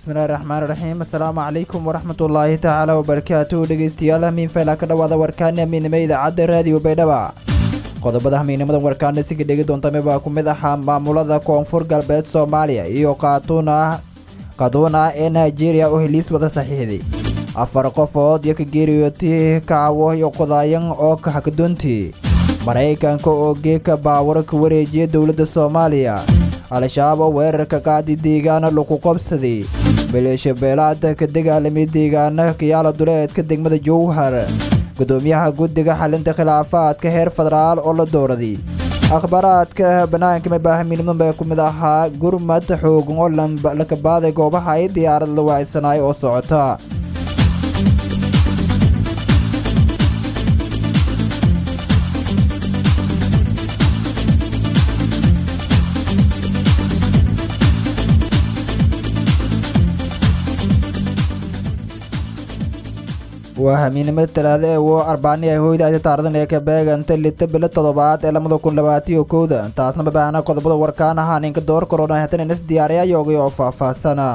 bismillahi raxmaani raxiim assalaamu calaykum waraxmatullaahi tacaala wabarakaatuhu dhegeystayaal hamiin fayla ka dhowaada warkaani hamiinimo idaacadda raadiyo baydhaba qodobada hamiinimadan warkaana siga dhegi doontame baa ku mid ahaa maamulada koonfur galbeed soomaaliya iyo kaatuna kaduuna ee nigeria oo heliis wada saxiixday afar qofood iyo ka geeriyootay kacwo iyo qodaayan oo kaxakadoontii maraykanka oo geeka baawaro ka wareejiyay dowladda soomaaliya al-shabaab oo weerarka qaadi deegaana lagu qabsaday maleeshabeelaad ka dagaalamay deegaana kayaala duleedka degmada jowhar gudoomiyaha guddiga xalinta khilaafaadka heer federaal oo la dooraday akhbaaraadka banaanka mabaahaminimo baa ku mid ahaa gurmad xoogan oo lakabaaday goobaha ay diyaarad la waacsanaay oo socota waa hamiinimada talaada ee wo arbaani ay hoydaasi taaradan ee ka beeganta lita bilo toddobaad ee lamada kun labaatiyo kowda taasna mabaahna qodobada warkaan ahaa ninka door korona hatan inas diyaariya yoogay oo faahfaahsana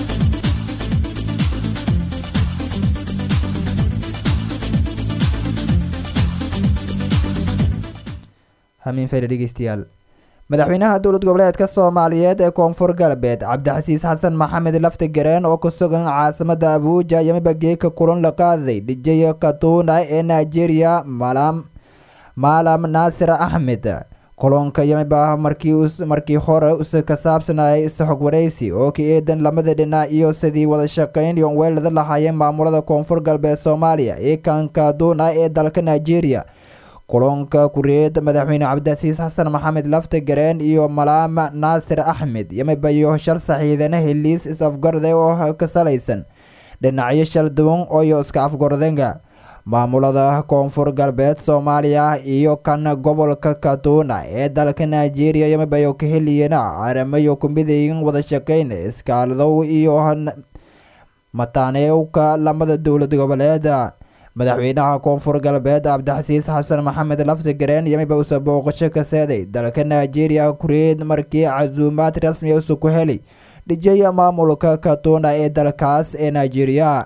hamiin fayda dhegeystayaal madaxweynaha dowlad goboleedka soomaaliyeed ee koonfur galbeed cabdixasiis xasan maxamed lafti gareen oo ku sugan caasimada abuuja yamiba geeka kulan la qaaday dhijay katuuna ee nigeria malam maalam naasir axmed kulanka yamiba markii hore ka saabsanayay isxog waraysi oo ka eedan lamada dhinac iyo sidii wada shaqayn iyo weelada lahaayeen maamulada koonfur galbeed soomaaliya ee kan kaduuna ee dalka nigeria kulanka kureed madaxweyne cabdicasiis xasan maxamed lafti gareen iyo malaam naasir axmed yamibayo shal saxiidana heliis is-afgarday oo ka salaysan dhinacyo shal duwan ooyo iska afgordenga maamulada koonfur galbeed soomaaliya iyo kan gobolka kaduuna ee dalka nigeria yamibayo ka heliyeen aramayo kumidayin wada shaqeyn iskaaladow iyo mataanewka lamada dowlad goboleeda madaxweynaha koonfur galbeed cabdixasiis xasan maxamed lafti gareen yamiba usa booqasho ka seeday dalka nigeria kureed markii casuumaad rasmiya usa ku helay dhijaya maamulka katuna ee dalkaas ee nigeria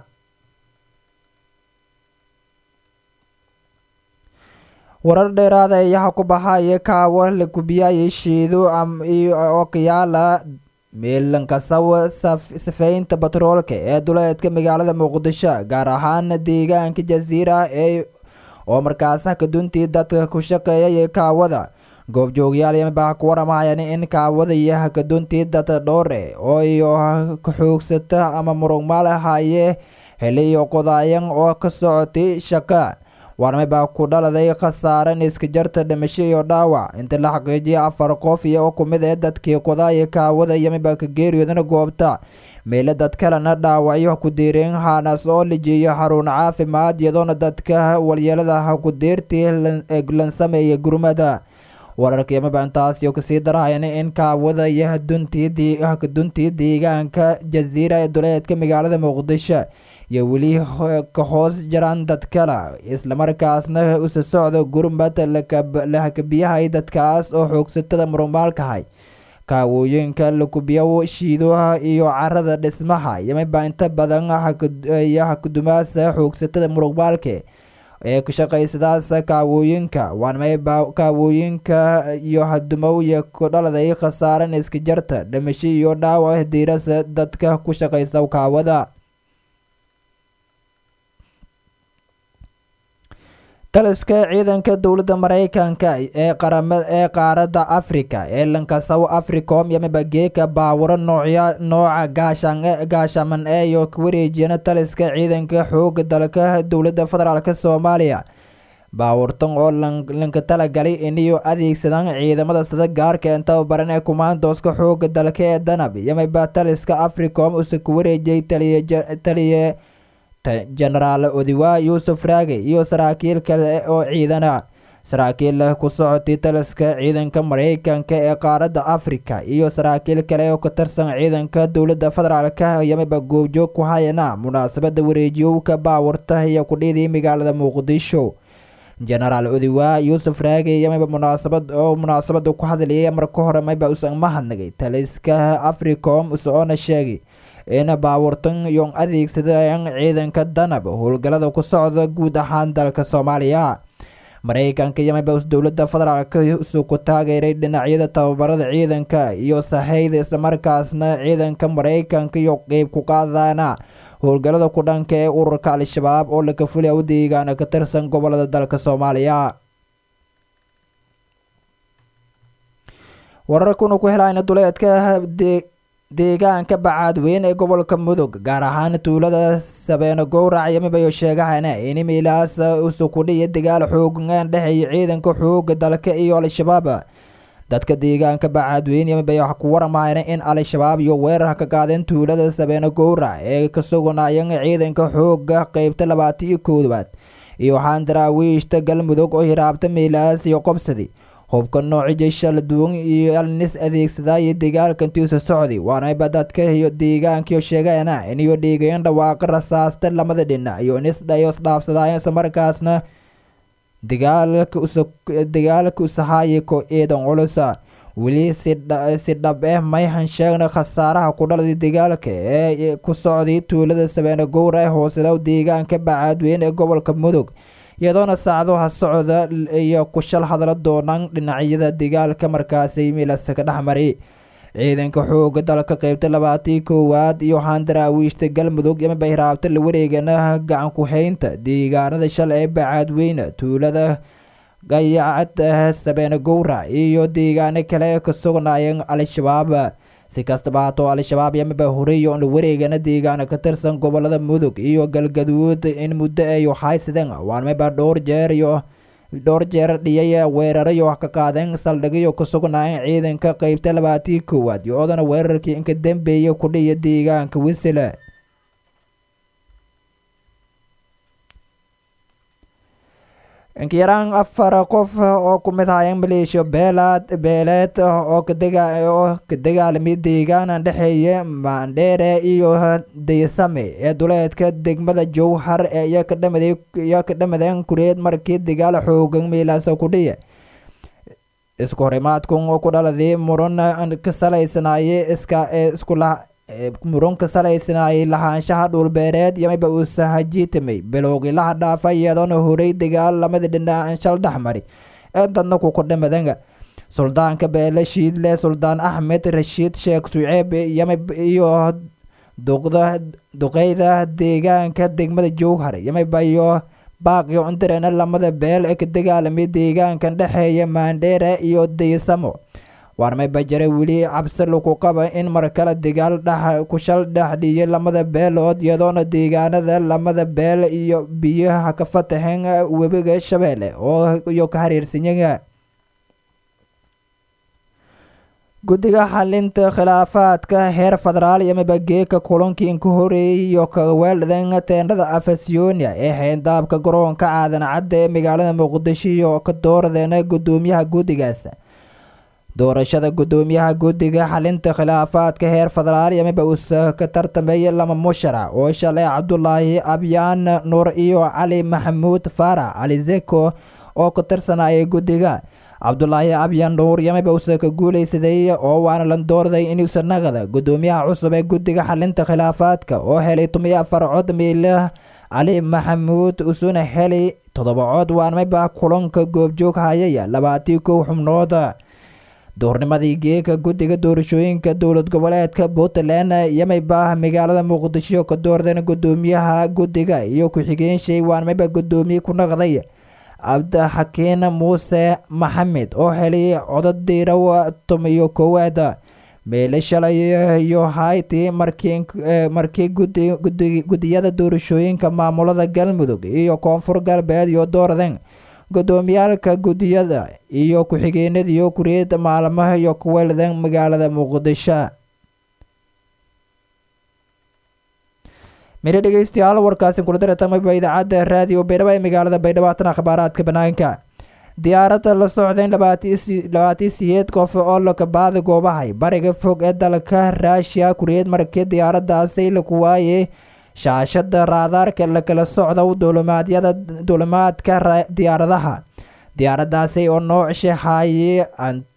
warar dheeraada ayaha ku baxaya kaawo la gubiyayay shiido oo kayaala meelankasaw sifeynta batroolka ee duleedka magaalada muqdisho gaar ahaan deegaanka jasiira ee oo markaas hakaduntii dadka ku shaqeeyay kaawada goobjoogyaal yamibaa ku waramahayan in kaawada iyo hakaduntii dad dhowre oo iyo kaxoogsata ama murugmaal haye heliyo qodaayan oo ka socotay shaqa warmibaa ku dhaladay khasaaran iska jarta dhimasho iyo dhaawac inta la xaqiijiyay afar qof iyo ku mid ee dadkii qodaaya kaawada yamiba ka geeriyoodana goobta meelo dad kalena dhaawacyo ku diireen haanas oo lijiyo xarun caafimaad iyadoona dadka walyeelada ku diirtii lan sameeya gurmada wararka yamiba intaasi kasii darahayan in kaawada iyo hakaduntii deegaanka jasiira ee duleedka magaalada muqdisho iyo weli ka hoos jiraan dad kale islamarkaasna usa socda gurmad lahakabiyahay dadkaas oo xoogsatada murugmaalkahay kaawooyinka lakubiyo shiidoha iyo carada dhismaha yamiba inta badan iyo hakadumaasa xoogsatada murugmaalka ee ku shaqaysadaas kaawooyinka waanmayba kaawooyinka iyo hadumow iyo ku dhaladay khasaaran iska jarta dhimasho iyo dhaawac diirasa dadka ku shaqaysta kaawada taliska ciidanka dowladda maraykanka ee qarama ee qaaradda afrika ee lankasaw africom yamiba geeka baawaro noocya nooca gaashan gaashaman ee iyo ka wareejiyana taliska ciidanka xooga dalka dowladda federaalk soomaaliya baawurtan oo lanka talagalay iniyo adeegsadaan ciidamada sida gaarka ee tababaran ee kumaandooska xooga dalka ee danab yamiba taliska africom usa ku wareejiyay taliye jenaraal odiwa yuusuf raage iyo saraakiil kale oo ciidana saraakiil ku socotay taliska ciidanka maraykanka ee qaaradda afrika iyo saraakiil kale oo ka tirsan ciidanka dowladda federaalk yamiba goobjoog ku hayana munaasabada wareejiyowka baawurta iyo kudhiidii magaalada muqdisho jenaraal odiwa yuusuf raage yamiba munaasabad oo munaasabada ku hadlayay marka hore mayba usan mahadnagay taliska africom usoona sheegay in baabuurtan yon adeegsadeen ciidanka danab howlgallada ku socda guud ahaan dalka soomaaliya maraykanka iyo mabus dowladda federaalk isu ku taageeray dhinacyada tababarada ciidanka iyo sahayda islamarkaasna ciidanka maraykanka iyo qeyb ku qaadana howlgallada ku dhanka ee ururka al-shabaab oo laka fuliya u deegaana ka tirsan gobolada dalka soomaaliya wararkuna ku helayna duleedka deegaanka bacaadweyn ee gobolka mudug gaar ahaan tuulada sabeeno gowrac yamibayo sheegahana in miilaas usukudhiya dagaal xoogan dhexeeya ciidanka xooga dalka iyo al-shabaab dadka deegaanka bacaadweyn yamibayo wax ku warmayna in al-shabaab iyo weerar ka qaadeen tuulada sabeeno gowrac ee ka sugnaayeen ciidanka xooga qeybta labaatan iyo koowaad iyo waxaan daraawiishta galmudug oo hiraabta miilaas iyo qobsadi hubka nooci jeyshala duwan iyo alnis adeegsadaayo dagaalka intiisa socday waanayba dadka iyo deegaankiyo sheegana iniyo dhiigayan dhawaaqa rasaasta lamada dhinac iyo nisdhayo isdhaafsadaayan islamarkaasna dagaalka usahaaya ko eedan culusa weli si dhab eh mayhan sheegna khasaaraha ku dhalday dagaalka ee ku socday tuulada sabeene gowra ee hooseda deegaanka bacaadweyn ee gobolka mudug iyadoona saacadaha socda iyo ku shal hadla doonaan dhinacyada dagaalka markaasi miilasa ka dhexmari ciidanka xooga dalka qeybta labaatii koowaad iyo waxaan daraawiishta galmudug yamaba hiraabta la wareegana gacan ku-haynta deegaanada shal ee bacaadweyne tuulada gayacad sabeene gowrac iyo deegaano kale ka sugnaayeen al-shabaab si kastaba haatoo al-shabaab yamaba horeeyo la wareegana deegaana ka tirsan gobolada mudug iyo galgaduud in muddo ay haysadeen waanmaba dhowr jeer iyo dhowr jeer dhiyay weerarayo wax ka qaadeen saldhigyo ku sugnaayeen ciidanka qeybta labaatii koowaad iyo odana weerarkii inka dambeeya ku dhiya deegaanka wisile inkayaraan afar qof oo ku mid haayeen maleeshiya beelaad beeleed oo oo ka dagaalamay deegaana dhexeeya maandheere iyo daysame ee duleedka degmada jowhar ee iyo ka dhamadeen kureed markii dagaal xoogan meelaasa ku dhiya isku horimaadkan oo ku dhaladay muran ka salaysanaye iska iskula muran ka salaysanaayay lahaanshaha dhulbeereed yamiba uu sahajiitamay bilowgilaha dhaafa iyadoona horay dagaal lamada dhinac shal dhexmari ee dadna ku kudhamadan suldaanka beele shiidle suldaan axmed rashiid sheekh suceeb yamib iyo duqda duqeyda deegaanka degmada jowhar yamiba iyo baaqyo cundareena lamada beel ee ka dagaalamay deegaankan dhexeeya maandheere iyo daysamo waarmay bajare weli cabsi lagu qaba in mar kale dagaal dhex kushal dhexdhiyay lamada beelood iyadoona deegaanada lamada beel iyo biyaha ka fataxeen webiga shabeelle oo iyo ka xiriirsanyaga guddiga xalinta khilaafaadka heer federaal iyo mibageeka kulankii inka horeeyay iyo kaweeldan teendhada afasyonia ee xeendaabka garoonka caadan cadda ee magaalada muqdisho iyo ka dooradeena guddoomiyaha guddigaas doorashada guddoomiyaha guddiga xalinta khilaafaadka heer federaal yamiba uus ka tartameeyay lama musharac oo shalay cabdulaahi abyaan nuur iyo cali maxamuud faarax cali zeko oo ka tirsanayay guddiga cabdulaahi abyaan nuur yamiba uuse ka guuleysaday oo waana la doorday inuusa naqda guddoomiyaha cusub ee guddiga xalinta khilaafaadka oo helay tumiyo afar cod miila cali maxamuud usuna helay toddoba cod waanmayba kulanka goobjoog hayaya labaatii kow xubnood duurnimadii geeka guddiga doorashooyinka dowlad goboleedka puntland yamiba magaalada muqdisho ka doordeen guddoomiyaha guddiga iyo ku-xigeenshey waanmayba guddoomiye ku naqday cabdixakiin muuse maxamed oo helay codod diiraw tumiyo koowaad meele shalay iyo hayti markii guddiyada doorashooyinka maamulada galmudug iyo koonfur galbeed iyo dooradeen guddoomiyaalka guddiyada iyo ku-xigeenadiyo kuriyada maalmaha iyo kuweeldan magaalada muqdisho mire dhegeystayaal warkaasi kula daretamaba idaacadda raadiyo baydhabo ee magaalada baydhabo haatan akhbaaraadka banaanka diyaaradda la socdeen labaatii siyeed qof oo lakabaada goobahay bariga fog ee dalka raashiya kuriyeed markii diyaaradaasi laku waayey shaashada raadaarka lakala socda dulimaadyada dulimaadka diyaaradaha diyaaradaasi oo nooc shaxaayey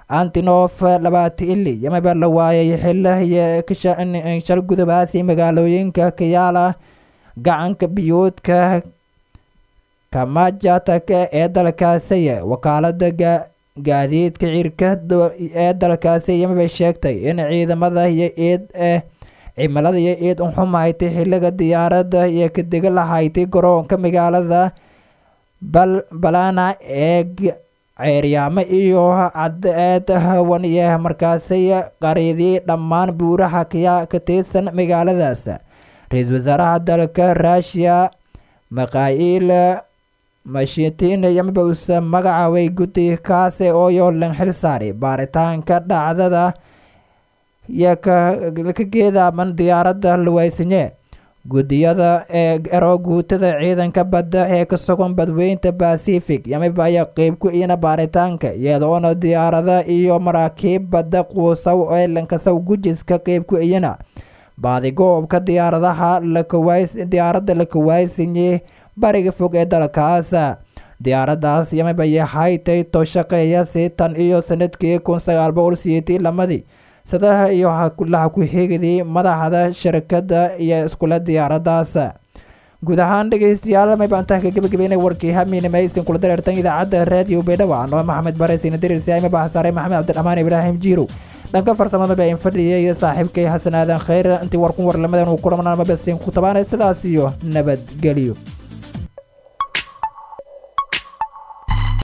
antinof labaati ili yamaba la waayay xili shal gudubaasi magaalooyinka kayaala gacanka biyuudka kamajataka ee dalkaasi wakaalada gaadiidka cirka ee dalkaasi yamaba sheegtay in ciidamada iyo iid eh cimilada iyo iid unxumaytay xiliga diyaaradda iyo kadega lahayti garoonka magaalada balana ee ceeryaamo iyo cadceed hawan iyo markaasi qariidii dhammaan buuraha ka tirsan magaaladaas ra-iisul wasaaraha dalka ruushiya makhail mashitiin yamaba usa magacaabay guddi kaase oo yoolan xil saari baaritaanka dhacdada iyo ka geedaaman diyaaradda luweysinye guddiyada ee ero guutada ciidanka badda ee ka sugan badweynta bacific yamaba ayaa qeyb ku iyana baaritaanka iyadoona diyaarada iyo maraakiib badda quusaw ee lankasaw gujiska qeyb ku iyana baadigoobka diyaaradaha diyaaradda la kawaysinye bariga fog ee dalkaas diyaaraddaas yamaba yahaytay to shaqeeya si tan iyo sanadkii kun sagaal boqol siyeetii lamadii sadaha iyo laha ku-xigidii madaxda shirkadda iyo iskule diyaaraddaas guud ahaan dhegeystayaal maybaantaha ka gebagabeynay warkii hamiina maysin kula dareertan idaacadda raadiyo baydhabo anoo maxamed baresina diriirsiayma baxsaaray maxamed cabdiraxmaan ibraahim jiirow dhanka farsamada baa in fadhiya iyo saaxiibkay xasan aadan khayr intii warkun warlamadan uu kulamana mabastiin ku tabaanay sidaas iyo nabadgelyo